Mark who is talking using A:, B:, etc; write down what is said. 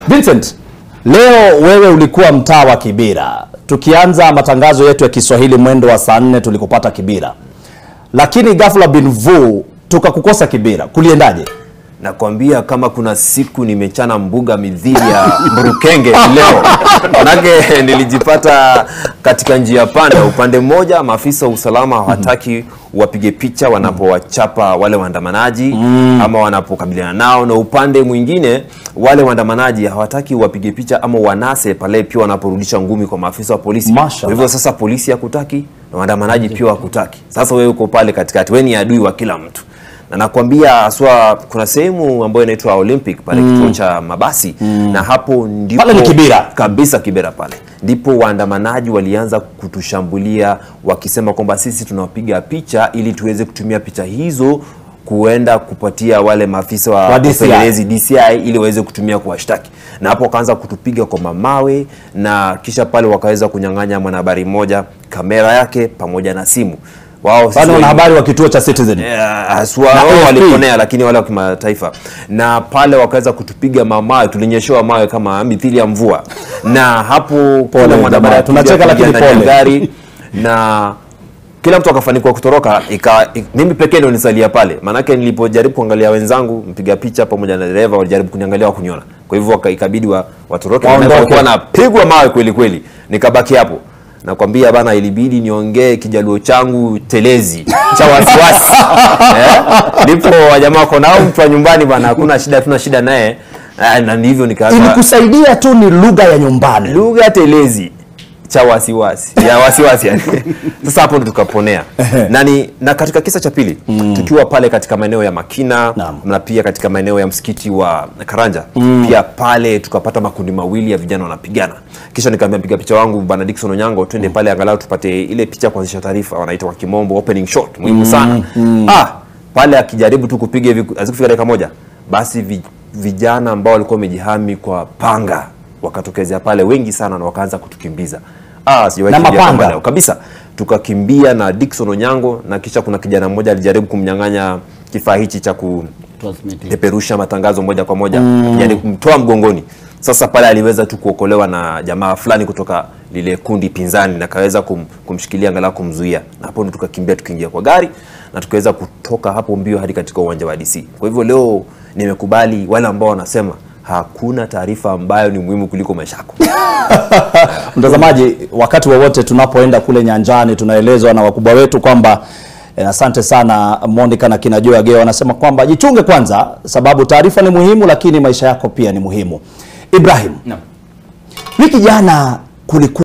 A: Vincent, leo wewe ulikuwa mtaa wa Kibira. Tukianza matangazo yetu ya Kiswahili mwendo wa saa nne tulikupata Kibira, lakini ghafla bin vu tukakukosa Kibira. Kuliendaje?
B: Nakwambia kama kuna siku nimechana mbuga midhili ya Mburukenge leo, manake nilijipata katika njia panda. Upande mmoja maafisa wa usalama hawataki wapige picha wanapowachapa wale waandamanaji ama wanapokabiliana nao, na upande mwingine wale waandamanaji hawataki wapige picha ama wanase pale pia wanaporudisha ngumi kwa maafisa wa polisi.
A: Mashallah.
B: Kwa hivyo sasa polisi hakutaki na waandamanaji pia hakutaki. Sasa wewe uko pale katikati, wewe ni adui wa kila mtu na nakwambia haswa kuna sehemu ambayo inaitwa Olympic pale kituo cha mabasi na hapo ndipo
A: Pale ni Kibera.
B: kabisa Kibera pale ndipo waandamanaji walianza kutushambulia wakisema kwamba sisi tunawapiga picha ili tuweze kutumia picha hizo kuenda kupatia wale maafisa wa
A: Wa DCI.
B: upelelezi DCI ili waweze kutumia kuwashtaki, na hapo wakaanza kutupiga kwa mamawe, na kisha pale wakaweza kunyang'anya mwanahabari mmoja kamera yake pamoja na simu wao sisi
A: Wale
B: wengi-
A: wanahabari wa kituo cha Citizen.
B: Eh, haswa
A: Na
B: wao
A: AFP.
B: waliponea, lakini wale wa kimataifa, na pale wakaweza kutupiga mamawe, tulinyeshewa mawe kama mithili ya mvua, na hapo
A: Pole
B: kuna mwanahabari
A: jamaa,
B: akapiga
A: tunacheka
B: piga
A: lakini
B: ndani ya
A: pole.
B: gari na kila mtu akafanikiwa kutoroka ika, ik, mimi pekee ndio nisalia pale, maanake nilipojaribu kuangalia wenzangu mpiga picha pamoja na dereva walijaribu kuniangalia wa kuniona, kwa hivyo waka- ikabidi wa, watoroke,
A: Waondoke.
B: maanake walikuwa napigwa mawe kweli kweli, nikabaki hapo nakwambia bana, ilibidi niongee kijaluo changu telezi cha wasiwasi eh? Ndipo wajamaa wako nao mtu wa nyumbani bana, hakuna shida, tuna shida naye Eh, na ndivyo nikaanza
A: Ilikusaidia tu ni lugha ya nyumbani.
B: lugha telezi cha wasiwasi ya wasiwasi yani. Sasa hapo ndo tukaponea na, ni, na katika kisa cha pili tukiwa pale katika maeneo ya Makina
A: Naam.
B: na pia katika maeneo ya msikiti wa Karanja pia pale tukapata makundi mawili ya vijana wanapigana, kisha nikaambia mpiga picha wangu bwana Dickson Onyango twende pale angalau tupate ile picha ya kuanzisha taarifa, wanaita kwa kimombo opening shot, muhimu sana ah, pale akijaribu tu kupiga hivi azikufika dakika moja, basi vi, vijana ambao walikuwa wamejihami kwa panga wakatokezea pale wengi sana na wakaanza kutukimbiza ah, sijawahi
A: Na
B: kukimbia kama
A: mapanga?
B: leo kabisa. Tukakimbia na Dickson Onyango na kisha kuna kijana mmoja alijaribu kumnyang'anya kifaa hichi cha kupeperusha matangazo moja kwa moja yani kumtoa mgongoni. Sasa pale aliweza tu kuokolewa na jamaa fulani kutoka lile kundi pinzani na kaweza kum, kumshikilia angalau kumzuia, na hapo ndo tukakimbia tukiingia kwa gari na tukaweza kutoka hapo mbio hadi katika uwanja wa DC. Kwa hivyo leo nimekubali wale ambao wanasema hakuna taarifa ambayo ni muhimu kuliko maisha yako.
A: Mtazamaji, wakati wowote tunapoenda kule nyanjani tunaelezwa na wakubwa wetu kwamba eh, asante sana Monica na kina Joy Ageo wanasema kwamba jichunge kwanza, sababu taarifa ni muhimu, lakini maisha yako pia ni muhimu. Ibrahim, wiki jana kulikuwa